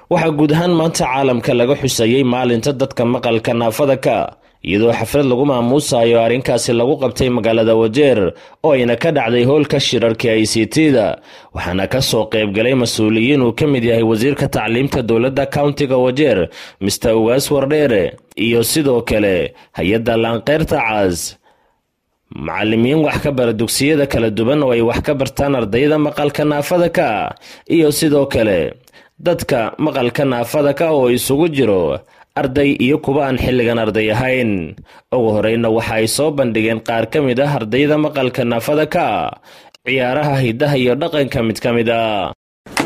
waxaa guud ahaan maanta caalamka laga xusayey maalinta dadka maqalka naafada ka iyadoo xaflad lagu maamuusayo arrinkaasi lagu qabtay magaalada wajeer oo ayna ka dhacday hoolka shirarka i c t da waxaana ka soo qaybgalay mas-uuliyiin uu ka mid yahay wasiirka tacliimta dowladda countiga wajeer mister ugaas wardheere iyo sidoo kale hay-adda laanqeyrta caas macalimiin wax ka bara dugsiyada kala duwan oo ay wax ka bartaan ardayda maqalka naafada ka iyo sidoo kale dadka maqalka naafada ka oo isugu jiro arday iyo kuwa aan xilligan arday ahayn ugu horeyna waxa ay soo bandhigeen qaar ka mid ah ardayda maqalka naafada ka ciyaaraha hiddaha iyo dhaqanka mid ka mid a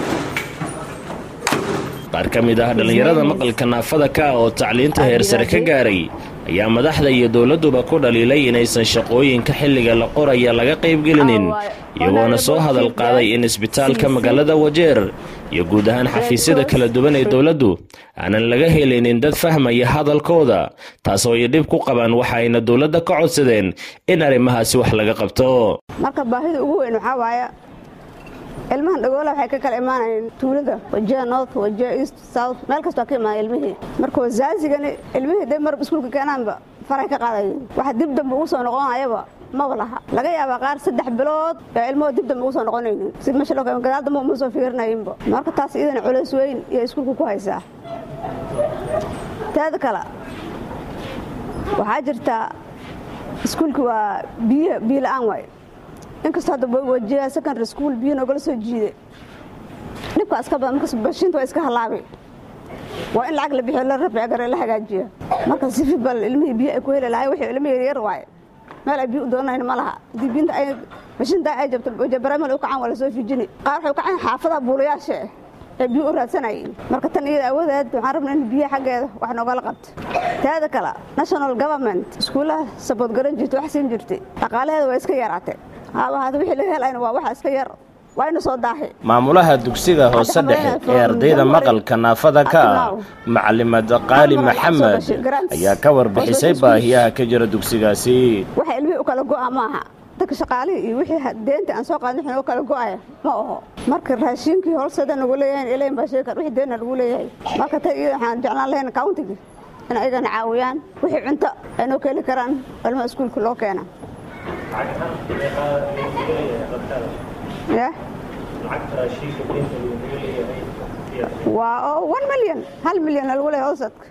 qaar ka mid ah dhallinyarada maqalka naafada ka oo tacliinta heer sare ka gaaray ayaa madaxda iyo dowladduba ku dhaliilay inaysan shaqooyinka xilliga la qoraya laga qaybgelinin iyagoona soo hadal qaaday in isbitaalka magaalada wajeer iyo guud ahaan xafiisyada kala duwan ee dowladdu aanan laga helinin dad fahmaya hadalkooda taasoo ay dhib ku qabaan waxa ayna dowladda ka codsadeen in arrimahaasi wax laga qabto marka baahida ugu weyn waxaa waaya ilmahan dhagoola waxay ka kala imaanayeen tuulada wajiha north wajiha east south meel kastoo ka imaanay ilmihii marka wasaasigani ilmihii dee marba iskuulka keenaanba faray ka qaadayeen waxa dib dambe ugu soo noqonayaba maba laha laga yaabaa qaar saddex bilood ee ilmahoo dib dambe ugu soo noqonaynin si meesha loo gadaal dambe uma soo fiirinayinba marka taas iyadana culays weyn iyo iskuulka ku haysaa teeda kale waxaa jirtaa iskuulka waa biyo biyo la-aan waay inkastoo hadda wajiha secondary school biyo noogala soo jiiday dhibkaa iska badan markas bashiinta waa iska halaabay waa in lacag la bixiyo la rabcigare la hagaajiya marka sifi bal ilmihii biyo ay ku heli lahay wixii ilmihii yaryar waaye meel ay biyo u doonanayn ma laha haddii biyinta ay bashiinta ay jabto baramal u kacaan waa lasoo fiijini qaar waxay u kacaan xaafadaha buulayaasha ee biyo u raadsanayeen marka tan iyada awoodeed waxaan rabnaa in biyaha xaggeeda wax noogala qabto teeda kale national government iskuullaha sabood garan jirta wax siin jirtay dhaqaalaheeda waa iska yaraatay haabahada wixii laga helayna waa waxa iska yar waa ina soo daahay maamulaha dugsiga hoose dhexe ee ardayda maqalka naafada ka ah macalimad qaali maxamed ayaa ka warbixisay baahiyaha ka jira dugsigaasi waxa ilmihii u kala go'a maaha dadka shaqaalihii iyo wixii deenta aan soo qaadin wixii u kala go'aya ma aho marka raashiinkii holsada nagu leeyahay ilayn baa sheekar wixii deena lagu leeyahay marka tan iyada waxaan jeclaan lahayn countiga in ayagana caawiyaan wixii cunto ay noo keeni karaan ilmaha iskuulka loo keena waa one milyan hal milyan lagu leeyahay howsadka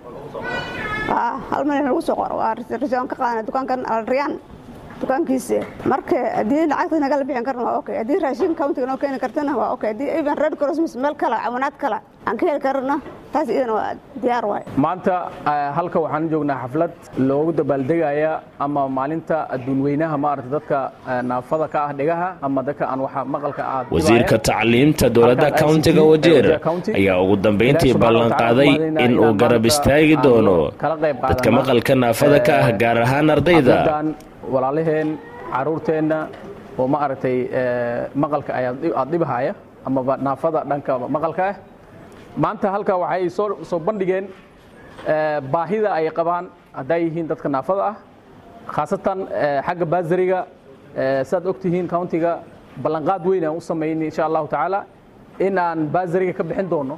hal milyan lagu soo qoro waa rasion ka qaadana dukaankan alriyaan dukaankiisa marka haddii lacagta nagala bixin karna waa okay haddii raashin countiga noo keeni kartana waa okay haddii even red crossmas meel kale cawinaad kale aan ka heli karna taas iyadana waa diyaar waay maanta halka waxaan joognaa xaflad loogu dabaaldegaya ama maalinta adduunweynaha maarata dadka naafada ka ah dhegaha ama dadka aan waxa maqalka ah wasiirka tacliimta dowladda countiga wajeer ayaa ugu dambeyntii ballanqaaday in uu garab istaagi doono dadka maqalka naafada ka ah gaar ahaan ardayda walaalaheen caruurteenna oo ma aragtay maqalka aad dhibahaya amaba naafada dhanka maqalka ah maanta halka waxay soo bandhigeen baahida ay qabaan hadday yihiin dadka naafada ah khaasatan xagga baasariga siaad og tihiin countiga ballanqaad weyn aan u samaynay insha allahu tacaala in aan baasariga ka bixin doono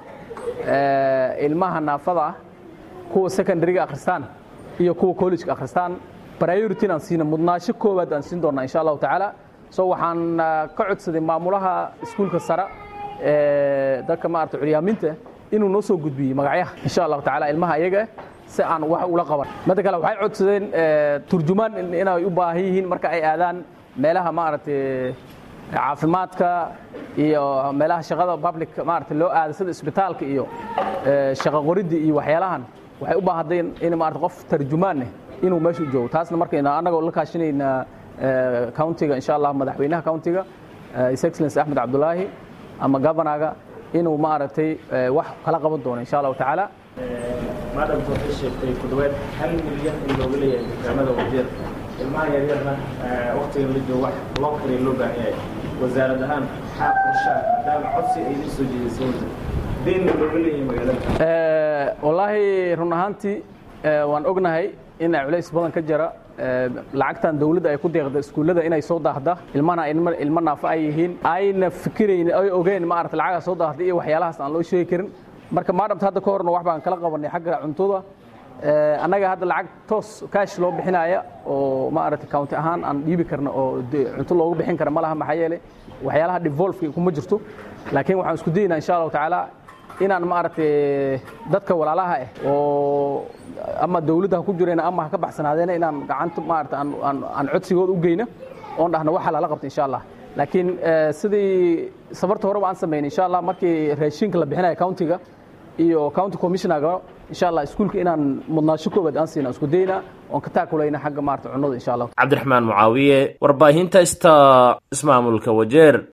ilmaha naafada ah kuwa secondariga akhristaan iyo kuwa collegeka akhristaan priority aan siina mudnaasho koowaad aan siin doonaa insha allahu tacaala so waxaan ka codsaday maamulaha iskuulka sare dadka maarata curyaaminta inuu noo soo gudbiyey magacyaha insha allahu tacaala ilmaha iyaga si aan wax ula qaban midda kale waxay codsadeen turjumaan inay u baahan yihiin marka ay aadaan meelaha maaragtay caafimaadka iyo meelaha shaqada public maarata loo aada sida isbitaalka iyo shaqo qoridda iyo waxyaalahan waxay u baahdeen in maarata qof tarjumaaneh inuu meesha u joogo taasna marka annagoo la kaashanayna countiga insha allah madaxweynaha countiga his excellence axmed cabdulaahi ama governaga inuu maaragtay wax kala qaban doono insha allahu tacaala maadamta waxay sheegtay ku dhawaad hal milyan in looga leeyahay dukaamada wajeer ilmaha yaryarna waqtigan la joogo wax loo kariya loo baahan yahay wasaarad ahaan xaa qorshaa maadaama codsi ay la soo jeedisay wajir deenna looga leeyahay magaalada wallaahi run ahaantii waan ognahay in culays badan ka jira lacagtan dawladda ay ku deeqda iskuullada inay soo daahda ilmana ilmo naafo ay yihiin ayna fikirayn ay ogeen maarata lacagaa soo daahda iyo waxyaalahaas aan loo sheegi karin marka maadamta hadda ka horna wax baan kala qabanay xagga cuntada annaga hadda lacag toos kaash loo bixinaya oo maaragtay county ahaan aan dhiibi karna oo cunto loogu bixin kara ma laha maxaa yeelay waxyaalaha devolveka kuma jirto laakiin waxaan isku daynaa insha allahu tacaala inaan maaragtay dadka walaalaha ah oo ama dawladda ha ku jireen ama ha ka baxsanaadeena inaan gacanta maarata aan codsigooda u geyno oon dhahno waxa lala qabta insha allah laakiin sidii safarta horeba aan samaynay insha allah markii raashinka la bixinaya countiga iyo county commissionerga insha allah iskuulka inaan mudnaasho koobaad aan siina isku dayna oon ka taakulayna xagga maarata cunnada insha allah cabdiraxmaan mucaawiye warbaahinta ista ismaamulka wajeer